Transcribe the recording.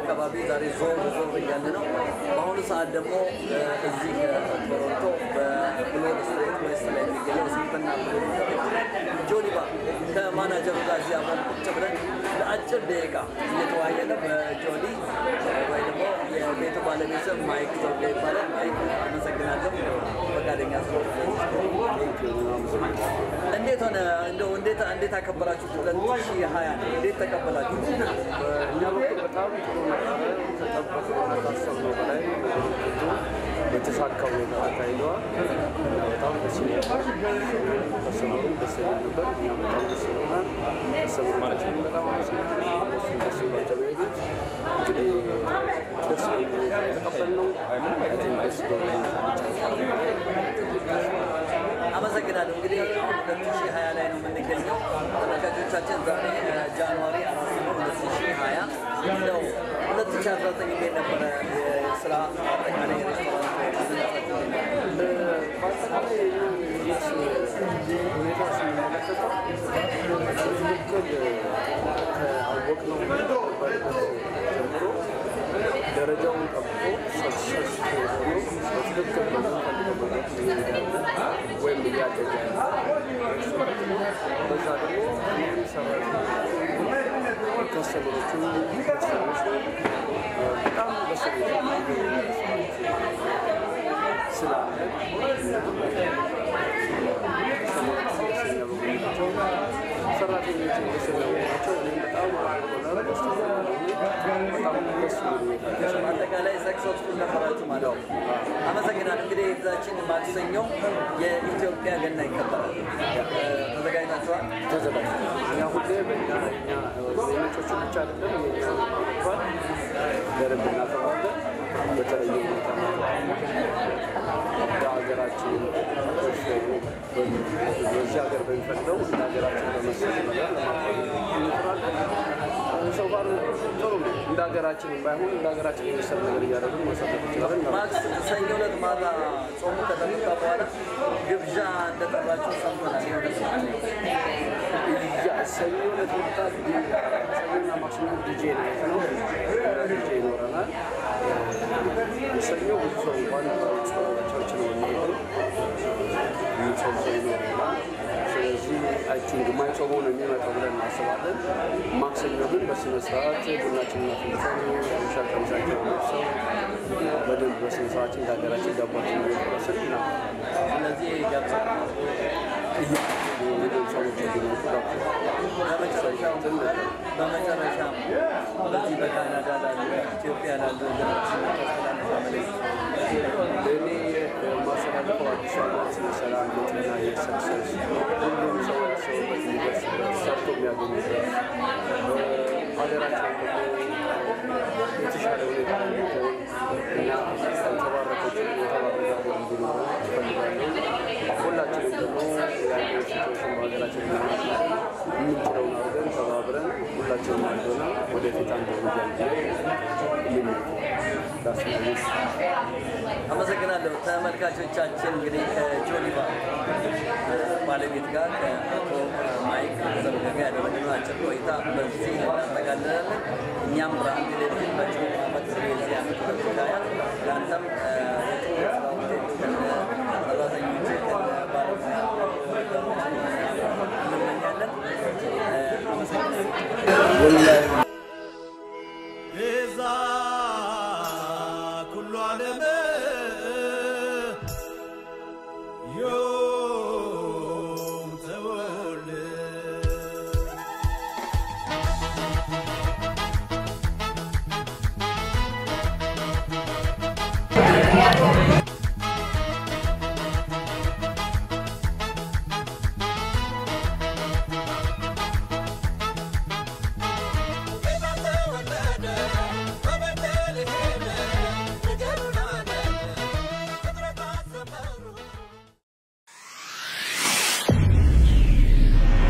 አካባቢ ዛሬ ዞር ዞር እያለ ነው። በአሁኑ ሰዓት ደግሞ እ፣ እዚህ እ፣ ቶሮንቶ በብሎድ ስትሬት ዌስት ላይ የሚገኘው ስምንተኛ ብሎድ ጆኒባ ከማናጀሩ ጋር እዚህ አብረን ቁጭ ብለን ለአጭር ደቂቃ እየተወያየን ነው። በጆኒ ወይ ደግሞ የቤቱ ባለቤት ስም ማይክ ዘውዴ ይባላል። ማይክ አመሰግናለሁ ፈቃደኛ ስለሆነ። እንዴት ሆነ እንደው እንዴት እንዴት አከበራችሁ? ሁለት ሺህ ሀያ እንዴት ተቀበላችሁ? እኛ በኩል በጣም ጥሩ ነበረ። ከጠበቅነውና ካሰብነው በላይ ነገሮች ሁሉ በተሳካ ሁኔታ ተካሂደዋል። በጣም ደስ ይላል። ከሰመሩም ደስ ይላል ነበር። እኛም በጣም ደስ ይለናል። ከሰመሮቻችን በጣም አመሰግናለሁ። እነሱም ደስ ይላቸው ነው የሄዱት። እንግዲህ ደስ በሚል ሁኔታ የተቀበልነው አይ ቲንክ ደስ በሚል አመሰግናለሁ። እንግዲህ አሁን ሁለት ሺህ ሀያ ላይ ነው የምንገኘው። ተመልካቾቻችን ዛሬ እ፣ ጃንዋሪ አራት ነው ሁለት ሺህ ሀያ ነው። ሁለት ሺህ አስራ ዘጠኝ እንዴት ነበረ የስራ አጠቃላይ ሬስቶራንት በአጠቃላይ የቢዝነስ ሁኔታ ስንመለከተው ትክክል ካወቅነው ነበርበት ጀምሮ ደረጃውን ጠብቆ ሰክሰስ ሆኖ በትክክል በምንፈልገው መንገድ እየሄዳለ ወይም እያደገ በዛ ደግሞ እኔም ሰራተኞቹ ከስተመሮቹ ከስተመሮች በጣም በስሜት ስላለ ደስተኛ በመሆናቸው ሰራተኞች ደስተኛ በመሆናቸው እኔም በጣም አርጎናል። ደስተኛ በመሆኔ በጣም ደስ የሚል ሁኔታ ነው። አጠቃላይ ሰክሰስፉል ነበራችሁ ማለት ነው። አመሰግናለሁ። እንግዲህ የፊታችን ማክሰኞ የኢትዮጵያ ገና ይከበራል። እ፣ ተዘጋጅታችኋል? ተዘጋጅ እኛ ሁሌ በእኛ እኛ የነጮቹ ብቻ አይደለም የኛ ባል በደንብ እናከብራለን። በተለየ ሁኔታ በሀገራችን በዚህ ሀገር በሚፈቅደው እንደ ሀገራችን በመሰለ ነገር ለማክበር እንጥራለን። ሰው ጋር ጥሩ ነው። እንደ ሀገራችን ባይሆን እንደ ሀገራችን የመሰለ ነገር እያደረግን ማሳለፍ እንችላለን። ማክስ ሰኞ ዕለት ማታ ጾሙ ከተፈታ በኋላ ግብዣ እንደጠራችሁ ሰምተናል። የሆነ ሰው ያ ሰኞ ዕለት መጣ ሰኞና ማክሰኞ ዲጄ ናይት ነው። ዲጄ ይኖረናል። ሰኞ ብዙ ሰው እንኳን ቸርች ነው የሚሄደው። የሚጾም ሰው ይኖረናል። ስለዚህ አይ ቲንክ የማይጾመው ነው የሚመጣው ብለን እናስባለን። ማክሰኞ ግን በስነ ስርዓት ቡናችንን አፍልተን ሻ ቀሚሳችን ለብሰው በደንብ በስነ ስርዓት እንደ ሀገራችን ዳቧችን እየቆረስን እና ስለዚህ ገብቶ እንግዲህ ሰዎች እንዲመጡ በመጨረሻም በመጨረሻም በዚህ በካናዳ ላሉ ኢትዮጵያ ላሉ ወገናችን ያስተላልፈው መልዕክት ለእኔ የማስተላልፈው አዲስ ዓመት የሰላም የጤና የሰክሰስ ሁሉም ሰው ያሰበበት የሚደርስበት ሰርቶ የሚያገኙበት ሀገራችን ደግሞ የተሻለ ሁኔታ እንዲሆን እና የተባረከች የተባረከ ሀገር እንዲኖሩ እፈልጋለሁ። ሁላችንም ደግሞ ያለው ሲትዌሽን በሀገራችን ለማለት የምንችለውን አድርገን ተባብረን ሁላችንም አንድ ሆነን ወደፊት አንድ እርምጃ እንዲሄድ ዳስናዎች አመሰግናለሁ። ተመልካቾቻችን እንግዲህ ከጆኒባ ባለቤት ጋር ከአቶ ማይክ ዘውዴ ጋር ያደረግነው አጭር ቆይታ በዚህ እናጠቃልላለን። እኛም ብርሃን ቴሌቪዥን መጪው ዓመት የዚህ ዓመት ሁለት ሺህ ሀያ ለአንተም እ፣ የጥሩ ስራ ውጤት ከነ ሰራተኞች ከነ ባለሙያ እንመኛለን። እ፣ አመሰግናለሁ።